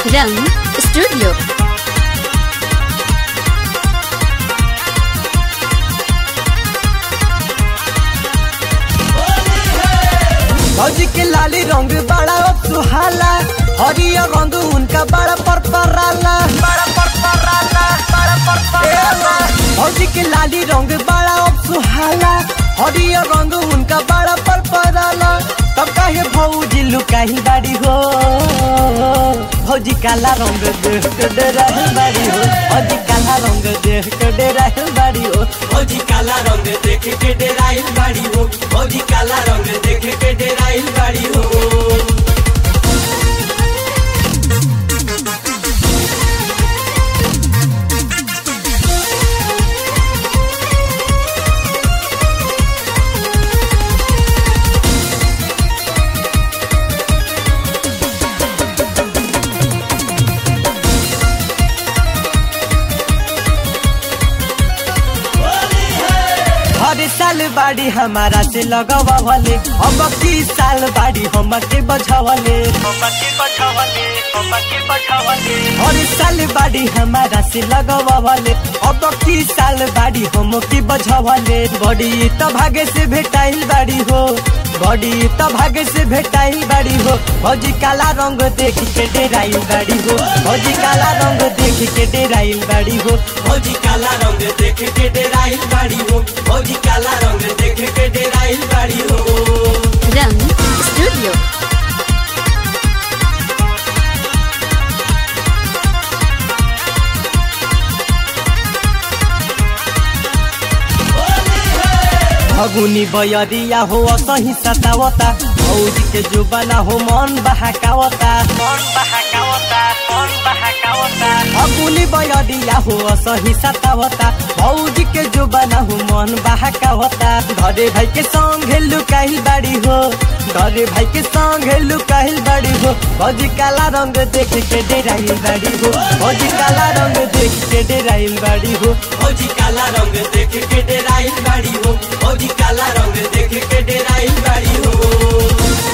रंग स्टूडियो फौजी के लाली रंग बड़ा सुहाला हरियर रंग उनका बड़ा परपराला बड़ा परपराला बड़ा परपराला फौजी के लाली रंग बड़ा सुहाला हरियर रंग उनका बड़ा परपराला तब काहे फौजी लुकाही बाड़ी हो फौजी काला रंग देख के डराही बाड़ी हो फौजी काला रंग देख के डराही बाड़ी हो फौजी काला रंग देख के डेराइल बाड़ी हो फौजी काला रंग देख के डेराइल बाड़ी हो हर साल बाड़ी हमारा से लगवावले अब की साल बाड़ी हम के बझावले हर साल बाड़ी हमारा से लगवावले अब की साल बाड़ी हम के बझावले बड़ी त भागे से भेटाइल बाड़ी हो बड़ी त भागे से भेटाइल बाड़ी हो भौजी काला रंग देख के डेराइल बाड़ी हो भौजी काला रंग देख के डेराइल बाड़ी हो फौजी काला रंग देख के डेराइल बाड़ी हो फौजी काला रंग देख के डेराइल बाड़ी हो रंग स्टूडियो फगुनी बयरिया हो सही सतावता भौजी के जुबाना हो मन बहकावता मन बहकावता मन बहकावता फगुनी बयरिया हो सही सतावता भौजी के जुबाना हो मन बहकावता घरे भाई के संग लुकाइल बाड़ी हो घरे भाई के संग लुकाइल बाड़ी हो भौजी काला रंग देख के डेराइल बाड़ी हो भौजी काला रंग देख के डेराइल बाड़ी हो फौजी काला रंग देख के डेराइल बाड़ी हो फौजी काला रंग देख के डेराइल बाड़ी हो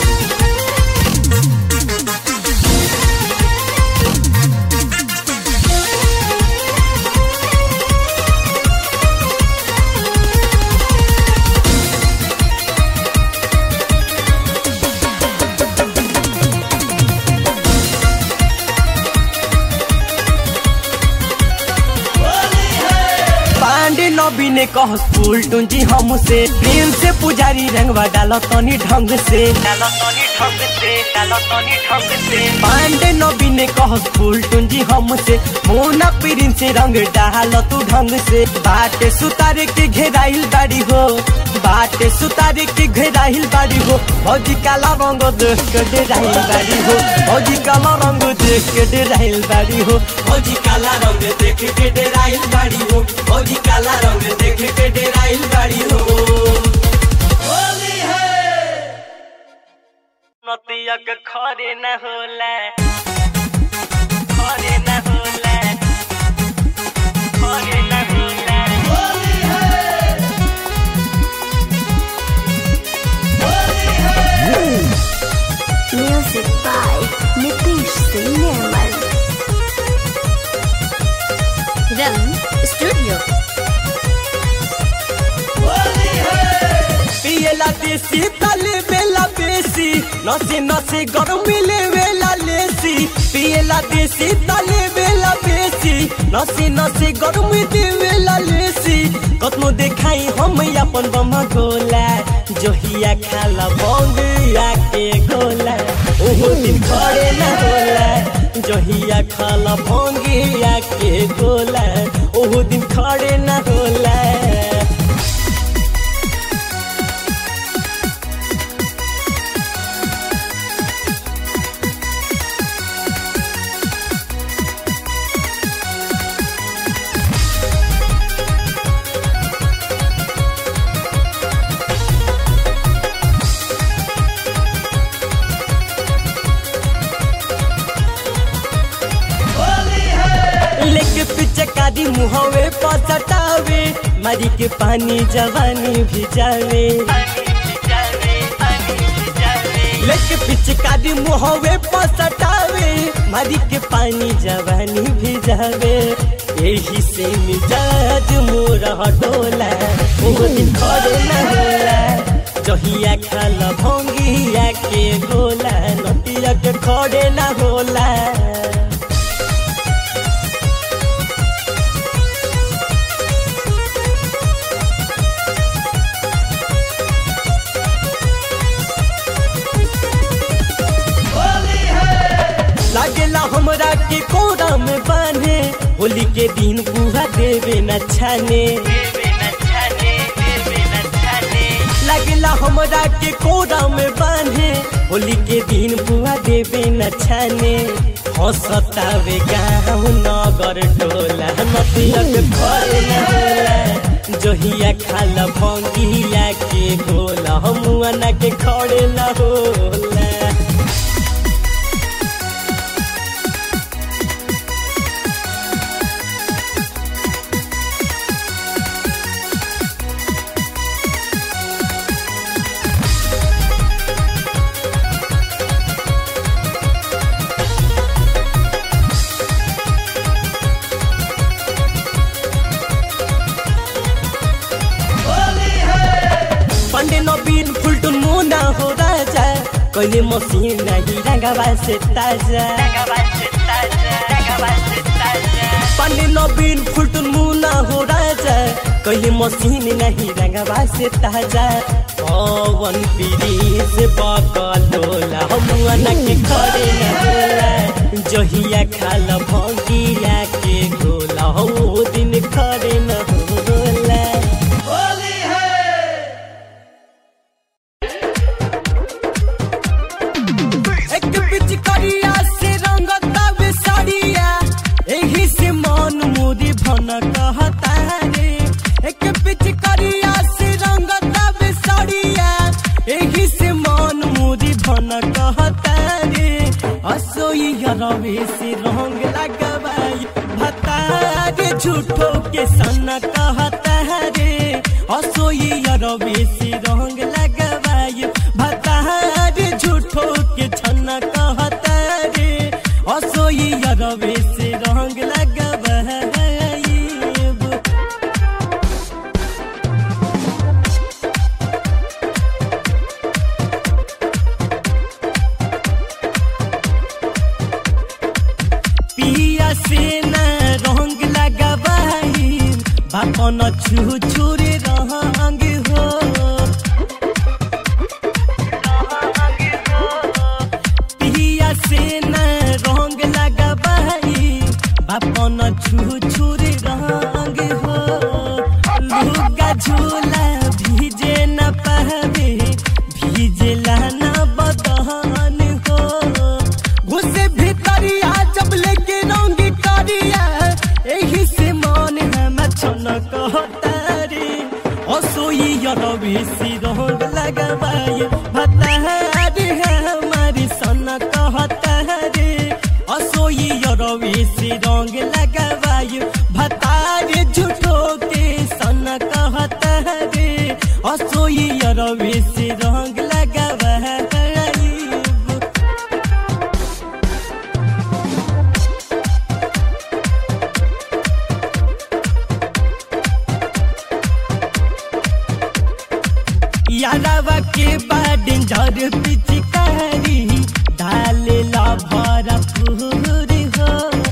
पांडे नबी ने कह फूल टूंजी हमसे प्रेम से पुजारी रंगवा डालो तनी ढंग से डालो तनी ढंग से डालो तनी ढंग से पांडे नबी ने कह फूल टूंजी हमसे मोना पीरिन से रंग डालो तू ढंग से बाटे सुतारे के घेराइल बाड़ी हो बाटे सुतारे के घेराइल बाड़ी हो भौजी काला रंग देख के डेराइल बाड़ी हो भौजी काला रंग देख के डेराइल बाड़ी हो फौजी काला रंग देख के डेराइल बाड़ी हो फौजी काला रंग देख के डेराइल बाड़ी हो होली है नतिया के खरे न होला खरे न होला खरे न होला Music by Nitish Singh Nirmal. रंग स्टूडियो पियला देसी तले बेला बेसी नसे नसे गर्मी ले वेला लेसी पियला देसी तले बेला बेसी नसे नसे गर्मी दे वेला लेसी कतनो देखाई हम अपन बम गोला जोहिया खाला बंग के गोला ओहो दिन खड़े न होला जोहिया खाला भंगिया के गोला ओहो दिन खड़े न होला लेके पिचकारी मुहवे पसटावे मारी के पानी जवानी भिजावे लेके पिचकारी मुहवे पसटावे मारी प्यारी के पानी जवानी भिजावे यही से मिजाज मोरा डोला वो दिन खड़े न होला जहिया खाल भंगिया के गोला नदिया के खड़े न होला लागेला हमरा के कोरा में बांधे होली के दिन बुआ देवे न छाने लागेला हमरा के कोरा में बांधे होली के दिन बुआ देवे न छाने हंसतावे गाँव नगर टोला नदिया के फल न होला जहिया खाल भंगिया के गोला हमुआ ना के खड़े न होला पंडे नबीन फुलटुन मुना हो राजा कहिले मसिन नाही रंगवा से ताजा पंडे नबीन फुलटुन मुना हो राजा कहिले मसिन नाही रंगवा से ताजा पवन पीरी से बकलोला हमुआ के खड़े न होला जहिया खाल भंगिया के गोला हो दिन खड़े न होला एक पिचकारिया से रंगता बेसारिया एही से मन मोरी भन कहता रे एक पिचकारिया से रंगता बेसारिया एही से मन मोरी भन कहता रे असोई रवे से रंग लगवाई भता रे झूठो के सन कहता रे असोई रवे से रंग लगवाई भता रे झूठो के छन कहता रे असोई रवे से रंग लगवाई पिया से न रंग लगवाई बापन छू छुरे रंग हो पिया से न रंग लगवाई बापन छू छुरे रंग हो लुगा झूला भीजे न पावे भीजला न बदहन हो घुसे भीतरिया जब लेके रंग करिया एही से मन हम छन कहतारी असोई रवि सी रंग लगवाई भतारी हमारी सन कहतारी असोई रवि सी रंग लगवाई भतारी झूठो के सन कहतारी असोई रवि सी रंग लगवाई यादवा के बाद जर पिचकारी डाले ला भरा पूरी हो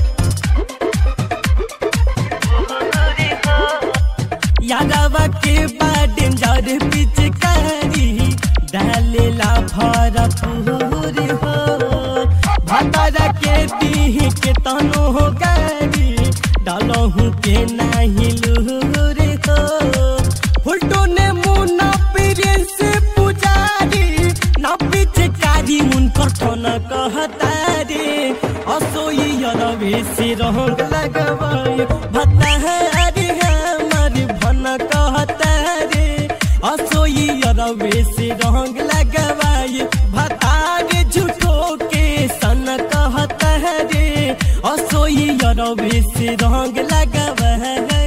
यादवा के बाद जर पिचकारी डाले ला भरा पूरी हो भतरा के दीह के तनो हो गारी डालहू के नाही लूरी हो फुलटो ने मुना पीरे से पुजारी ना पीछे कारी उनकर ठन कहतारी असोई रवे से रंग लगवाई भतारी हमारी भन कहतारी असोई रवे से रंग लगवाई भतारी झूठो के सन कहतारी असोई रवे से रंग लगवाई